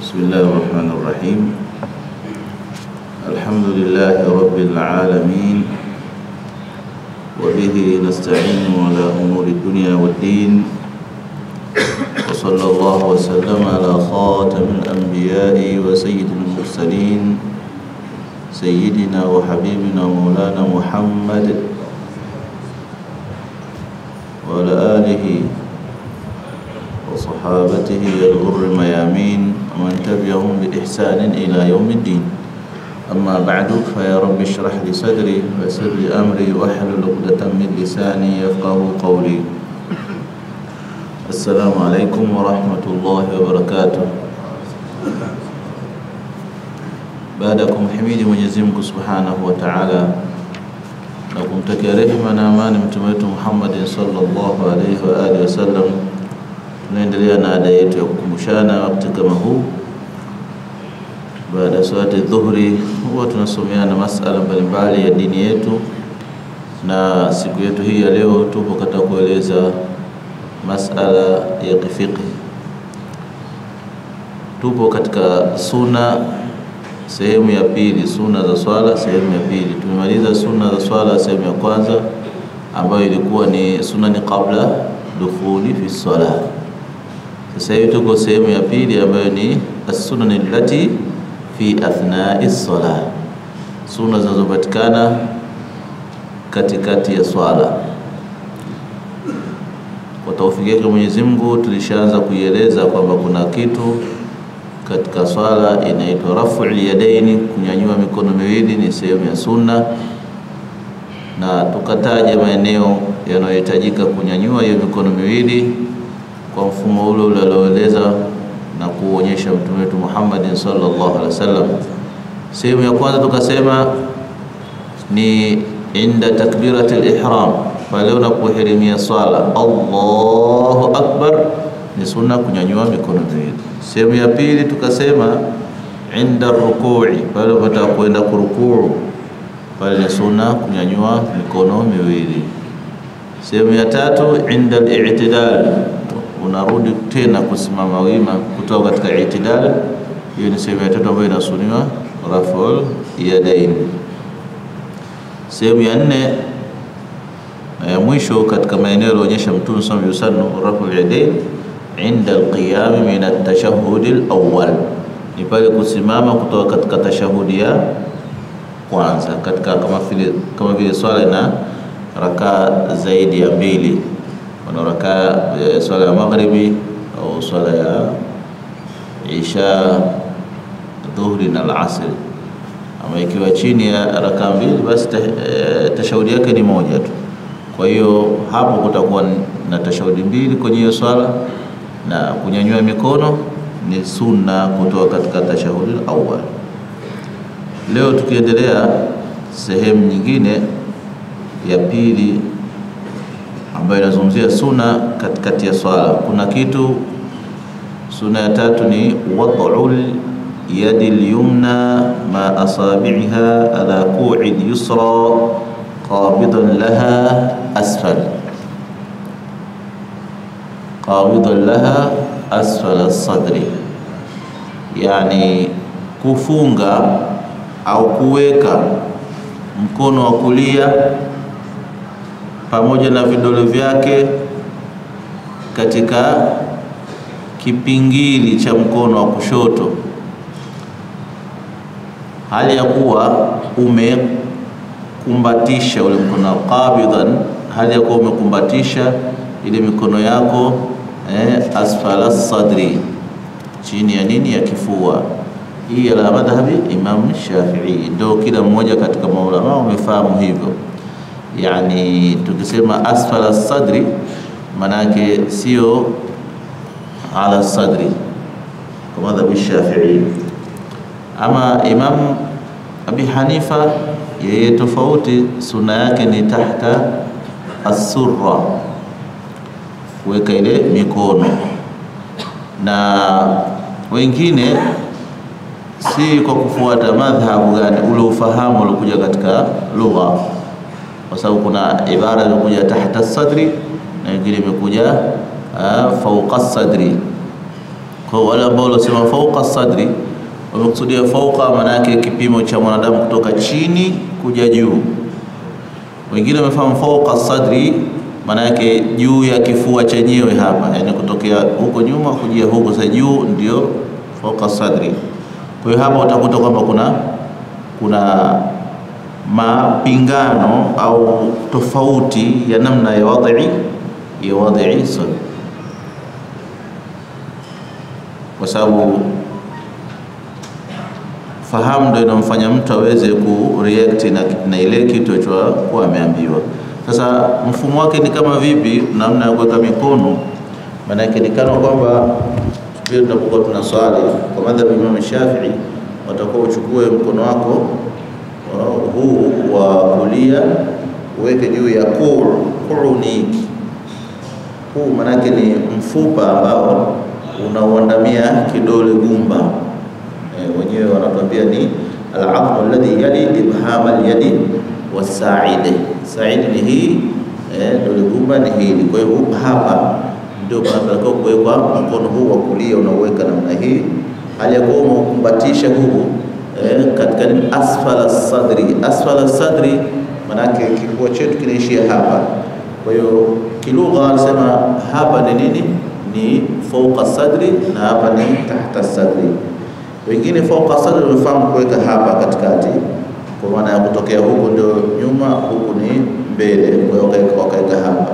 بسم الله الرحمن الرحيم الحمد لله رب العالمين وبه نستعين على أمور الدنيا والدين وصلى الله وسلم على خاتم الأنبياء وسيد المرسلين سيدنا وحبيبنا مولانا محمد وعلى آله وصحابته الغر الميامين ومن تبعهم بإحسان إلى يوم الدين أما بعد فيا رب اشرح لي صدري ويسر لي أمري واحلل عقدة من لساني يفقه قولي السلام عليكم ورحمة الله وبركاته baada ya kumhimidi Mwenyezi Mungu Subhanahu wa Ta'ala na kumtakia rehema na amani mtume wetu Muhammad sallallahu alaihi wa alihi wasallam, tunaendelea na ada yetu ya kukumbushana wakati kama huu. Baada ya swala dhuhuri, huwa tunasomeana masala mbalimbali ya dini yetu, na siku yetu hii ya leo tupo katika kueleza masala ya kifiqhi. Tupo katika suna sehemu ya pili, sunna za swala sehemu ya pili. Tumemaliza sunna za swala sehemu ya kwanza ambayo ilikuwa ni sunani qabla dukhuli fi swala. Sasa hivi tuko sehemu ya pili ambayo ni as-sunan allati fi athnai swala, sunna zinazopatikana katikati ya swala. Kwa taufiki yake Mwenyezi Mungu, tulishaanza kuieleza kwamba kuna kitu katika swala inaitwa raf'ul yadaini, kunyanyua mikono miwili ni sehemu ya sunna, na tukataja maeneo yanayohitajika kunyanyua hiyo mikono miwili kwa mfumo ule ule alioeleza na kuonyesha mtume wetu Muhammad sallallahu alaihi wasallam. Sehemu ya kwanza tukasema ni inda takbiratul ihram, pale unapohirimia swala Allahu akbar, ni sunna kunyanyua mikono miwili. Sehemu ya pili tukasema inda rukui, pale unataka kwenda kurukuu, pale ni sunna kunyanyua mikono miwili. Sehemu ya tatu inda al-i'tidal, unarudi tena kusimama wima kutoka katika i'tidal. Hiyo ni sehemu ya tatu ambayo inasuniwa raful yadain. Sehemu ya nne na ya mwisho katika maeneo yaliyoonyesha Mtume sallallahu alaihi wasallam raful yadain inda alqiyami min atashahudi alawwal, ni pale kusimama kutoka katika tashahudi ya kwanza, katika kama vile kama vile swala ina rakaa zaidi ya mbili, kuna rakaa e, swala ya maghribi au swala ya isha, dhuhri na alasri. Ama ikiwa chini ya rakaa mbili, basi e, tashahudi yake ni moja tu. Kwa hiyo hapo kutakuwa na tashahudi mbili kwenye hiyo swala na kunyanyua mikono ni sunna kutoka katika tashahudi awal. Leo tukiendelea sehemu nyingine ya pili ambayo inazungumzia sunna katikati ya swala. Kuna kitu sunna ya tatu ni wad'ul yadi al-yumna ma asabi'iha ala ku'i al-yusra qabidan laha asfal qabidan laha asfala sadri, yani kufunga au kuweka mkono wa kulia pamoja na vidole vyake katika kipingili cha mkono wa kushoto, hali ya kuwa umekumbatisha ule mkono qabidan, hali ya kuwa umekumbatisha ile mikono yako eh, asfala sadri, chini ya nini, ya kifua. Hii ala madhhabi Imam Shafi'i, ndio kila mmoja katika maulama wamefahamu hivyo. Yani tukisema asfala sadri, manake sio ala sadri kwa madhhabi Shafi'i. Ama Imam Abi Hanifa yeye tofauti, sunna yake ni tahta as-surra kuweka ile mikono, na wengine si kwa kufuata madhhabu gani, ule ufahamu uliokuja katika lugha, kwa sababu kuna ibara imekuja tahta sadri na nyingine imekuja fauqa sadri. Kwa wale ambao wanasema fauqa sadri, wamekusudia fauqa, maana yake kipimo cha mwanadamu kutoka chini kuja juu. Wengine wamefahamu fauqa sadri, maana yake juu ya kifua chenyewe hapa, yani kutokea huko nyuma kujia huko sasa juu, ndio fauqa sadri. Kwa hiyo hapa utakuta kwamba kuna kuna mapingano au tofauti ya namna ya wadhi ya wadhi sadri kwa sababu fahamu ndio inamfanya mtu aweze ku react na, na ile kitu alichokuwa ameambiwa. Sasa mfumo wake ni kama vipi, namna ya kuweka mikono? Maana yake ni kana kwamba pia tunapokuwa tuna swali kwa madhhabi Imam Shafi'i, watakuwa uchukue mkono wako huu wa kulia uweke juu ya kuu. Kuu ni hiki, huu maana yake ni mfupa ambao unauandamia kidole gumba e, wenyewe wanatuambia ni al-'azmu alladhi yali ibhama al-yadi was-sa'ide. Sa'ide ni hii e, dole gumba ni hili. Kwa hiyo hapa ndio panatakiwa kuwekwa mkono huu wa kulia, unauweka namna hii, hali ya kuwa umeukumbatisha huu e, katika ni asfala sadri. Asfala sadri manake kifua chetu kinaishia hapa. Kwa hiyo kilugha anasema hapa ni nini? ni fauqa sadri na hapa ni tahta sadri. Wengine fauqa sadri wamefahamu kuweka hapa katikati, kwa maana ya kutokea huku ndio nyuma, huku ni mbele, kwa hiyo wakaweka hapa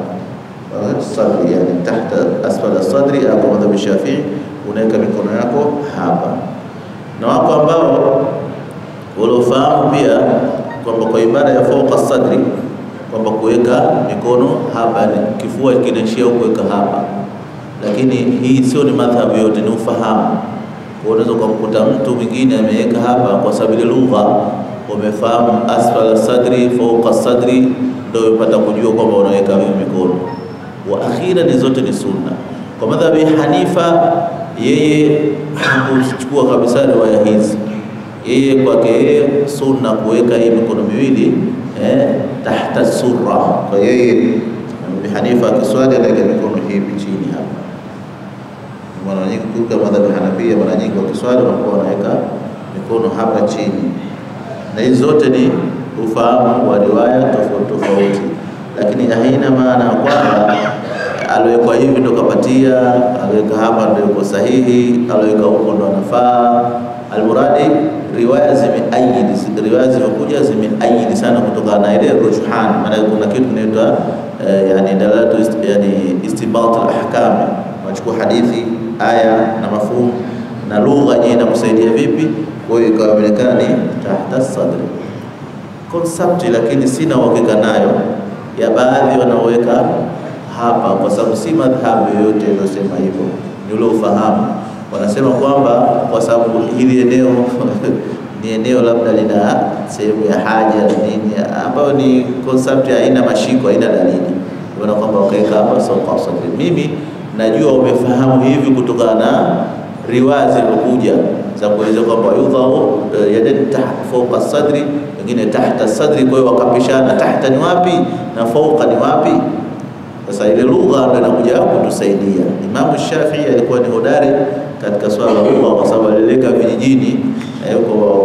sadri, yani tahta asfala sadri. Hapo madhhabi Shafii unaweka mikono yako hapa, na wako ambao waliofahamu pia kwamba kwa ibada ya fauqa sadri kwamba kuweka mikono hapa, kifua kinaishia kuweka hapa lakini hii sio ni madhhabu yote, ni ufahamu. Unaweza ukamkuta mtu mwingine ameweka hapa kwa sababu ile lugha wamefahamu asfala sadri fauqa sadri, ndio umepata kujua kwamba unaweka hiyo mikono. Wa akhira ni zote ni sunna. Kwa madhhabi Hanifa, yeye hakuchukua kabisa riwaya hizi, yeye kwake yeye sunna kuweka hii mikono miwili eh, tahta surra. Kwa yeye Hanifa akiswali anaweka mikono hivi chini hapa mara nyingi kutoka madhhabi Hanafia, mara nyingi wakiswali wanakuwa wanaweka mikono hapa chini, na hizi zote ni ufahamu wa riwaya tofauti tofauti, lakini haina maana kwamba aliwekwa hivi ndo kapatia, aliweka hapa ndo yuko sahihi, aliweka huko ndo anafaa. Almuradi riwaya zimeayidi, riwaya zimekuja zimeayidi sana kutokana na ile rujhan, maana kuna kitu kinaitwa eh, yani dalalatu yani istinbat al-ahkam, unachukua hadithi aya na mafumu na lugha yenyewe inakusaidia vipi. Kwa hiyo ikawa imeonekana ni tahta sadri concept, lakini sina uhakika nayo ya baadhi wanaoweka hapa, kwa sababu si madhhabu yoyote inayosema hivyo, ni ule ufahamu. Wanasema kwamba kwa sababu hili eneo ni eneo labda lina sehemu ya haja na nini, ambayo ni concept haina mashiko, haina dalili, ndio kwamba wakaweka hapa sauqa sadri. Mimi najua umefahamu hivi kutokana na riwaya zilizokuja za kueleza kwamba yudhau yadani fauqa sadri, wengine tahta sadri. Kwa hiyo wakapishana, tahta ni wapi na fauqa ni wapi? Sasa ile lugha ndio inakuja kutusaidia. Imamu Shafii alikuwa ni hodari katika swala la lugha, kwa sababu alileka vijijini eh,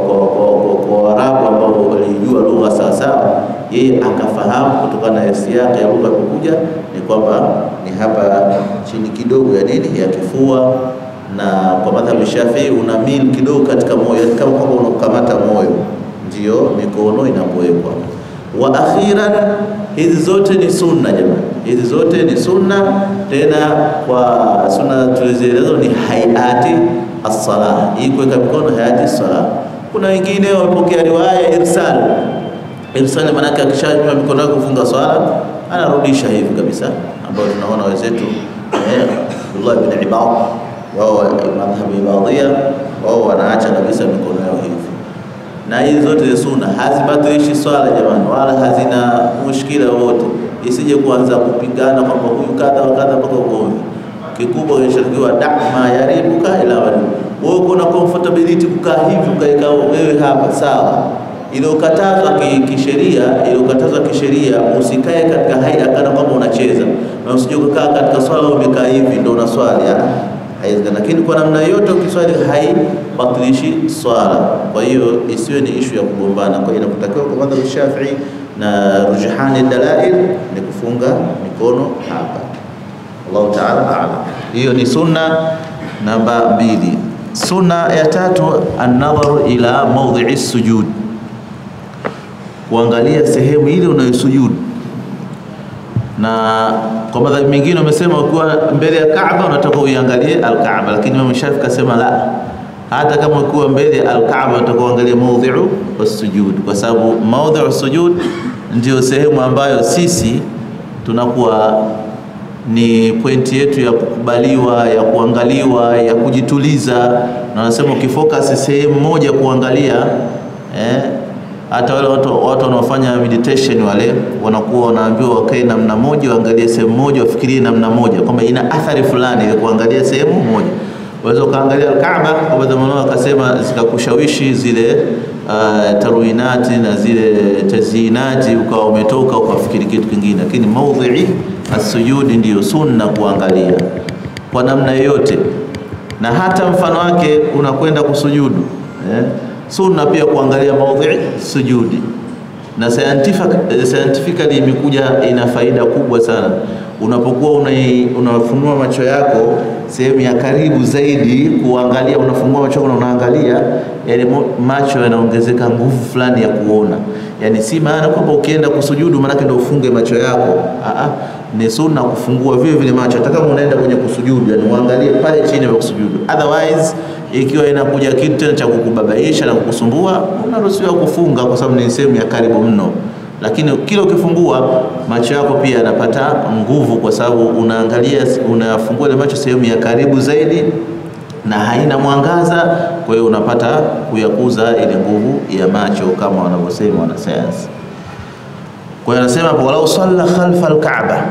kwa Waarabu ambao walijua lugha sawa sawa, yeye akafahamu kutokana na siyaki ya lugha kukuja ni kwamba ni hapa chini kidogo ya nini ya kifua, na kwa madhhabu Shafii una mil kidogo katika moyo, kama kwamba unakamata moyo, ndio mikono inapowekwa. Wa akhiran, hizi zote ni sunna jamani, hizi zote ni sunna. Tena kwa sunna tulizoelezo ni hayati as-sala, hii kuweka mikono hayati as-sala. Kuna wengine wamepokea riwaya irsal. Irsal maana yake akishanywa mikono yake kufunga swala anarudisha hivi kabisa, ambao tunaona wenzetu eh, Abdullah ibn Ibad wao madhhabu ibadhia wao wanaacha kabisa mikono yao hivi na hizi zote ni sunna, hazibatilishi swala jamani, wala hazina mushkila wote. Isije kuanza kupingana kwamba huyu kadha wa kadha mpaka ugomvi. Kikubwa kinashauriwa dama yaribuka ila wali. Wewe uko na comfortability kukaa hivi ukaeka wewe hapa sawa. Iliyokatazwa kisheria, iliyokatazwa kisheria, usikae katika haya kana kwamba unacheza, na usije kukaa katika swala umekaa hivi ndio unaswali. haiwezekani. Lakini kwa namna yote ukiswali haibatilishi swala, kwa hiyo isiwe ni ishu ya kugombana. Kwa hiyo inakutakiwa kwa madhhabu Shafi'i na rujhani dalail ni kufunga mikono hapa. Allahu ta'ala a'lam. Hiyo ni sunna namba mbili. Sunna ya tatu an-nadharu ila mawdhi'i sujud, kuangalia sehemu ile unayosujudu. Na kwa madhhabi mengine wamesema ukiwa mbele ya Kaaba unataka uiangalie al-Kaaba, lakini Imam Shafi kasema la, hata kama ukiwa mbele ya al-Kaaba unataka uangalie mawdhi'u as-sujud, kwa sababu mawdhi'u as-sujud ndio sehemu ambayo sisi tunakuwa ni pointi yetu ya kukubaliwa, ya kuangaliwa, ya kujituliza. Na wanasema ukifocus sehemu moja kuangalia eh, hata wale watu watu wanaofanya meditation wale wanakuwa wanaambiwa wakae namna moja, waangalie sehemu moja, wafikirie namna moja, kwamba ina athari fulani ile kuangalia sehemu moja. Waweza ukaangalia Kaaba kwa baadhi wakasema zikakushawishi zile uh, tarwinati na zile tazinati, ukawa umetoka ukafikiri kitu kingine, lakini maudhi'i asujudi ndiyo sunna kuangalia kwa namna yoyote, na hata mfano wake unakwenda kusujudu eh? Sunna pia kuangalia maudhi'i sujudi, na scientific, scientifically imekuja ina faida kubwa sana unapokuwa unafunua macho yako sehemu ya karibu zaidi kuangalia, unafungua macho na unaangalia, yani macho yanaongezeka nguvu fulani ya kuona. Yani si maana kwamba ukienda kusujudu maanake ndio ufunge macho yako. Aa, ni sunna kufungua vile vile macho hata kama unaenda kwenye kusujudu, yani uangalie pale chini ya kusujudu. Otherwise ikiwa inakuja kitu tena cha kukubabaisha na kukusumbua, unaruhusiwa kufunga kwa sababu ni sehemu ya karibu mno lakini kila ukifungua macho yako pia yanapata nguvu, kwa sababu unaangalia, unafungua ile macho sehemu ya karibu zaidi na haina mwangaza, kwa hiyo unapata kuyakuza ile nguvu ya macho kama wanavyosema wanasayansi. Kwa hiyo anasema walau salla khalfa alkaaba,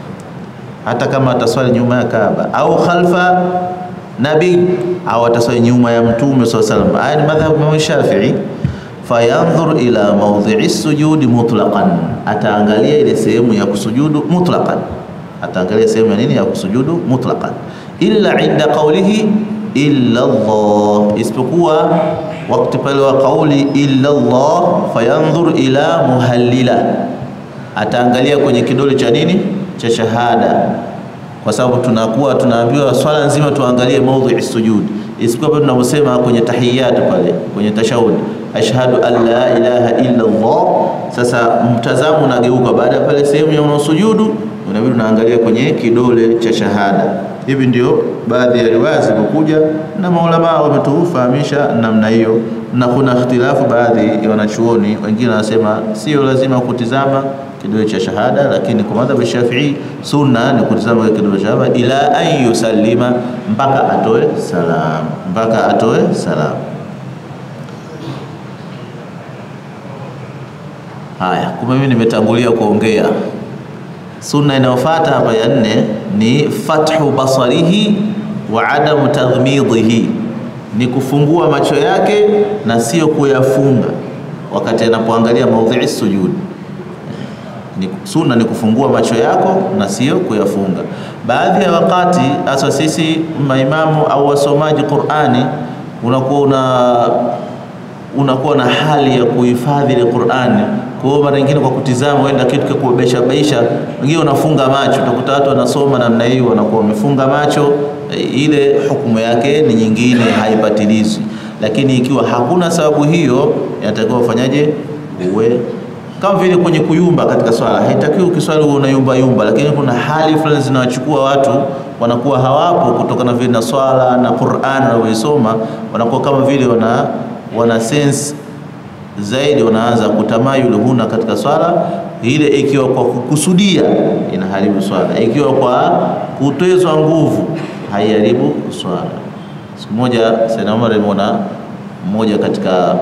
hata kama ataswali nyuma ya Kaaba au khalfa nabii au ataswali nyuma ya Mtume swalla salam. Haya ni madhhabu ya Shafi'i fayandhur ila mawdhi'i sujudi mutlaqan, ataangalia ile sehemu ya kusujudu mutlaqan, ataangalia sehemu ya nini ya kusujudu mutlaqan, illa inda qawlihi illa Allah, isipokuwa wakati pale wa kauli illa Allah, fayandhur ila muhallila, ataangalia kwenye kidole cha nini cha shahada, kwa sababu tunakuwa tunaambiwa swala nzima tuangalie mawdhi'i sujud, isipokuwa pale tunaposema kwenye tahiyat pale kwenye tashahudi ashhadu an la ilaha illa Allah. Sasa mtazamo unageuka baada ya pale sehemu ya unaosujudu, unabidi unaangalia kwenye kidole cha shahada. Hivi ndio baadhi ya riwaya zilizokuja na maulama wametufahamisha namna hiyo, na kuna ikhtilafu baadhi ya wanachuoni, wengine wanasema sio lazima kutizama kidole cha shahada, lakini kwa madhhabu Shafi'i sunna ni kutizama kidole cha shahada ila an yusallima, mpaka atoe salam, mpaka atoe salam. Haya, kumbe mimi nimetangulia kuongea. Sunna inayofuata hapa ya nne ni fathu basarihi wa adamu taghmidhihi, ni kufungua macho yake na sio kuyafunga wakati anapoangalia maudhi'i sujud. Ni sunna ni kufungua macho yako na sio kuyafunga. Baadhi ya wakati hasa sisi maimamu au wasomaji Qur'ani unakuwa una unakuwa na hali ya kuhifadhi ile Qur'ani. Kwa hiyo mara nyingine kwa kutizama wenda kitu kwa kubaisha baisha, wengine unafunga macho. Utakuta watu wanasoma namna hiyo wanakuwa wamefunga macho, ile hukumu yake ni nyingine, haipatilizwi. Lakini ikiwa hakuna sababu hiyo, inatakiwa ufanyaje? Uwe kama vile kwenye kuyumba katika swala, haitakiwi ukiswali uwe unayumba yumba, lakini kuna hali fulani zinawachukua watu wanakuwa hawapo kutokana vile na swala na Qur'an wanaoisoma, wanakuwa kama vile wana wana sense zaidi, wanaanza kutamayul huna katika swala ile. Ikiwa kwa kukusudia inaharibu swala, ikiwa kwa kutezwa nguvu haiharibu swala. Siku moja Sayyidna Umar alimuona mmoja katika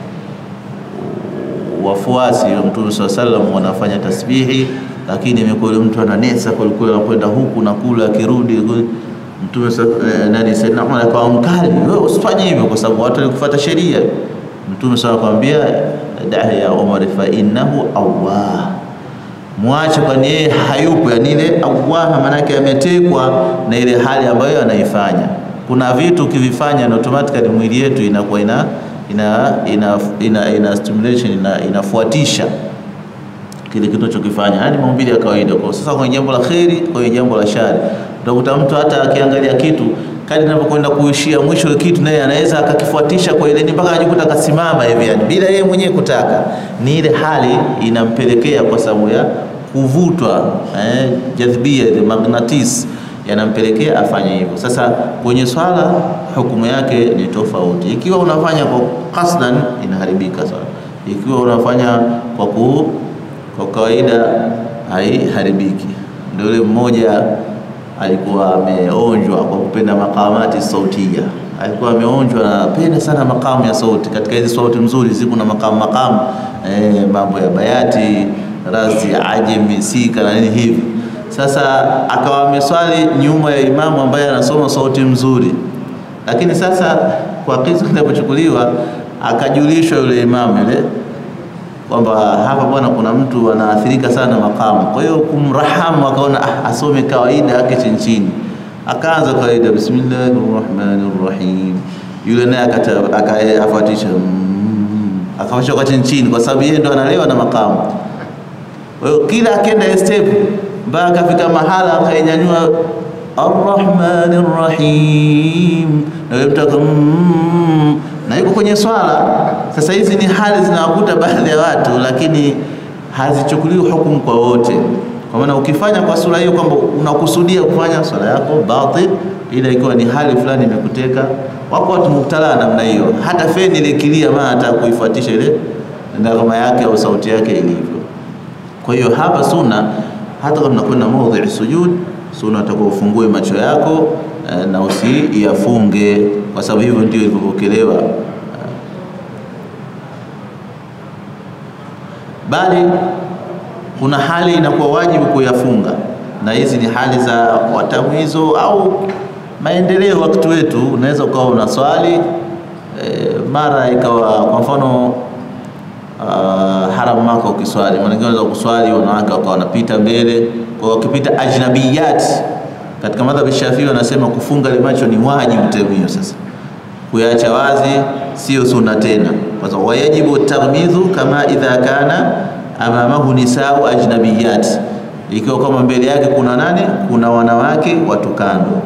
wafuasi wa Mtume swalla sallam wanafanya tasbihi, lakini imekuwa mtu ananesa kwelikweli, anakwenda huku na kule, akirudi Mtume eh, nani Sayyidna Umar akawa mkali, wewe usifanye hivyo kwa sababu watu walikufuata sheria. Mtume sasa akamwambia dahi ya Umar fa innahu awwah, mwache kwani yeye hayupo, yani ile awwah maana yake ametekwa na ile hali ambayo anaifanya. kuna vitu ukivifanya na automatically mwili yetu inakuwa ina ina ina, ina, ina stimulation ina, inafuatisha kile kitu unachokifanya, yani maumbile ya kawaida. Kwa sasa kwenye jambo la kheri, kwenye jambo la shari, utakuta mtu hata akiangalia kitu kadri inapokwenda kuishia mwisho wa kitu, naye anaweza akakifuatisha kwa ile mpaka ajikuta akasimama hivi, yani bila yeye mwenyewe kutaka. Ni ile hali inampelekea kwa sababu ya kuvutwa, eh, jadhibia, the magnetis yanampelekea afanye hivyo. Sasa kwenye swala hukumu yake ni tofauti. Ikiwa unafanya kwa kasdan, inaharibika swala. Ikiwa unafanya kwa ku kwa kawaida haiharibiki. Ndio yule mmoja alikuwa ameonjwa kwa kupenda makamati sautia, alikuwa ameonjwa na penda sana makamu ya sauti. Katika hizi sauti nzuri ziko na makamu makamu, eh, mambo ya bayati, razi, ajemi, sika na nini hivi. Sasa akawa ameswali nyuma ya imamu ambaye anasoma sauti mzuri, lakini sasa kwa kisa kinapochukuliwa akajulishwa yule imamu yule kwamba hapa bwana, kuna mtu anaathirika sana makamu. Kwa hiyo kumrahamu, akaona ah, asome kawaida yake chini chini, akaanza kawaida, bismillahir rahmanir rahim. Yule naye akafuatisha akafasha kwa chini chini, kwa sababu yeye ndo analewa na makamu. Kwa hiyo kila akenda step mpaka akafika mahala akainyanyua arrahmanir rahim, na yule mtu na yuko kwenye swala. Sasa hizi ni hali zinawakuta baadhi ya watu, lakini hazichukuliwi hukumu kwa wote. Kwa maana ukifanya kwa sura hiyo kwamba unakusudia kufanya swala yako batil, ila ikiwa ni hali fulani imekuteka. Wako watu mubtala namna hiyo, hata feni ile kilia, maana hata kuifuatisha ile ngoma yake au sauti yake ilivyo. Kwa hiyo hapa sunna, hata kama unakwenda maudhi sujud, sunna utakuwa ufungue macho yako na usiyafunge kwa sababu hivyo ndio ilivyopokelewa, bali kuna hali inakuwa wajibu kuyafunga, na hizi ni hali za watamwizo au maendeleo. Wakati wetu unaweza ukawa una swali e, mara ikawa kwa mfano uh, haram Maka ukiswali, maana unaweza kuswali wanawake wakawa wanapita mbele, kwa wakipita ajnabiyat katika madhhabi Shafii wanasema kufunga ile macho ni wajibu temio. Sasa kuyaacha wazi sio sunna tena, kwa sababu wayajibu taghmidhu kama idha kana amamahu nisau ajnabiyat, ikiwa kama mbele yake kuna nani, kuna wanawake watu kando,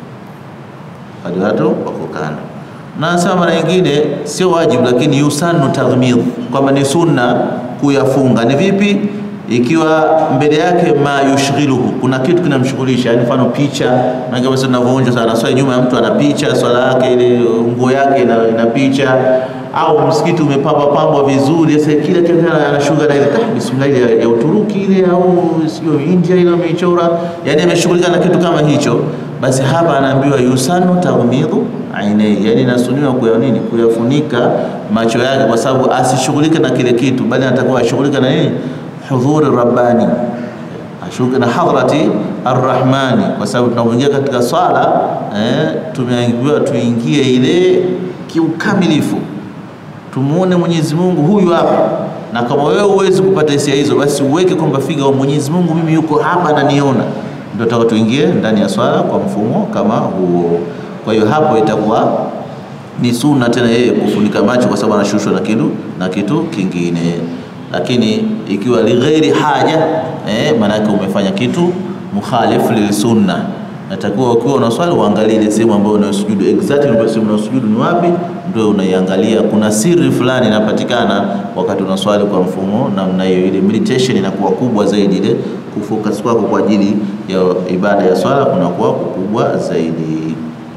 watu wako kando. Na nasema mara nyingine sio wajibu, lakini yusannu taghmidh, kwamba ni sunna kuyafunga. Ni vipi? ikiwa mbele yake ma yushghiluhu, kuna kitu kinamshughulisha, yani mfano picha, na kama sasa tunavyoonja sana swali, nyuma ya mtu ana picha, swala yake ile nguo yake ina, ina picha, au msikiti umepambwa pambwa vizuri, sasa kila kitu anashughulika na ile bismillah ile ya Uturuki ile au sio India ile ameichora, yani ameshughulika na kitu kama hicho, basi hapa anaambiwa yusanu taghmidhu ainei, yani nasuniwa kuya nini, kuyafunika macho yake, kwa sababu asishughulike na kile kitu, bali anatakiwa ashughulike na nini hudhuri rabbani, ashuke na hadrati arrahmani, kwa sababu tunapoingia katika swala eh, tumeambiwa tuingie ile kiukamilifu, tumuone Mwenyezi Mungu huyu hapa. Na kama wewe huwezi kupata hisia hizo, basi uweke kwamba figa wa Mwenyezi Mungu mimi yuko hapa ananiona, ndio tutaka tuingie ndani ya swala kwa mfumo kama huo. Kwa hiyo hapo itakuwa ni sunna tena yeye kufunika macho, kwa sababu anashushwa na kitu na kitu kingine lakini ikiwa lighairi haja eh, maanake umefanya kitu mukhalif lilsunna. Natakiwa ukiwa unaswali uangalie ile sehemu ambayo unasujudu, exactly ile sehemu unasujudu ni wapi, ndio unaiangalia. Kuna siri fulani inapatikana wakati unaswali kwa mfumo namna hiyo, ile meditation inakuwa kubwa zaidi, ile kufocus kwako kwa ajili ya ibada ya swala kunakuwa kukubwa zaidi.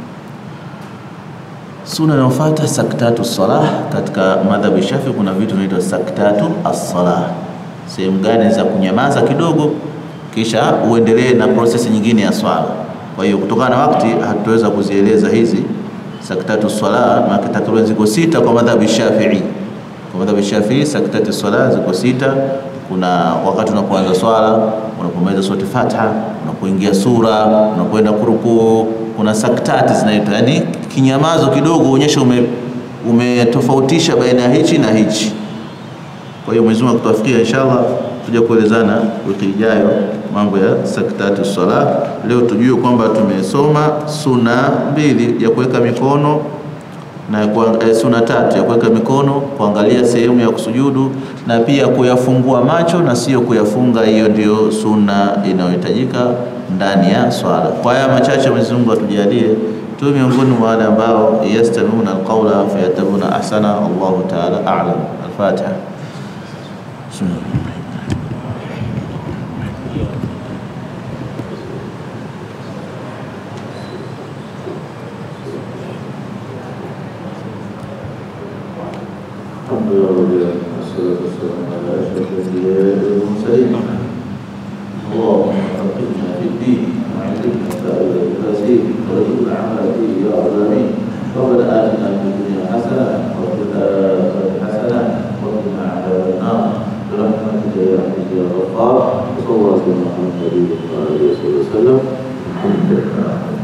Sunna inayofuata saktatu salah. Katika madhhabi Shafi kuna vitu vinaitwa saktatu as-salah, sehemu gani za kunyamaza kidogo, kisha uendelee na prosesi nyingine ya swala. Kwa hiyo kutokana na wakati hatutaweza kuzieleza hizi saktatu salah, maana takriban ziko sita kwa madhhabi Shafi'i. Kwa madhhabi Shafi'i saktatu salah ziko sita. Kuna wakati unapoanza swala, unapomaliza surati Fatiha, unapoingia sura, unapoenda kurukuu kuna saktati zinaitwa, yani kinyamazo kidogo, uonyesha ume umetofautisha baina ya hichi na hichi. Kwa hiyo Mwenyezi Mungu akituafikia, inshallah tuja kuelezana wiki ijayo mambo ya saktatu sala. Leo tujue kwamba tumesoma suna mbili ya kuweka mikono na kwa, eh, suna tatu ya kuweka mikono, kuangalia sehemu ya kusujudu na pia kuyafungua macho na sio kuyafunga. Hiyo ndio suna inayohitajika ndani ya swala. Kwa haya machache, Mwenyezi Mungu atujalie tu miongoni mwa wale ambao yastamiuna alqawla fayatabuna ahsana. Allahu ta'ala a'lam. Al-Fatiha. Bismillah. الحمد لله والصلاة والسلام على أشرف الأنبياء والمرسلين اللهم فقهنا في الدين وعلمنا تأويل التفاسير وارزقنا عمل فيه يا عالمين ربنا آتنا في الدنيا حسنة وفي الآخرة حسنة وقنا عذاب النار برحمتك يا عزيز يا غفار وصلى الله على محمد وعلى آله وصحبه وسلم الحمد لله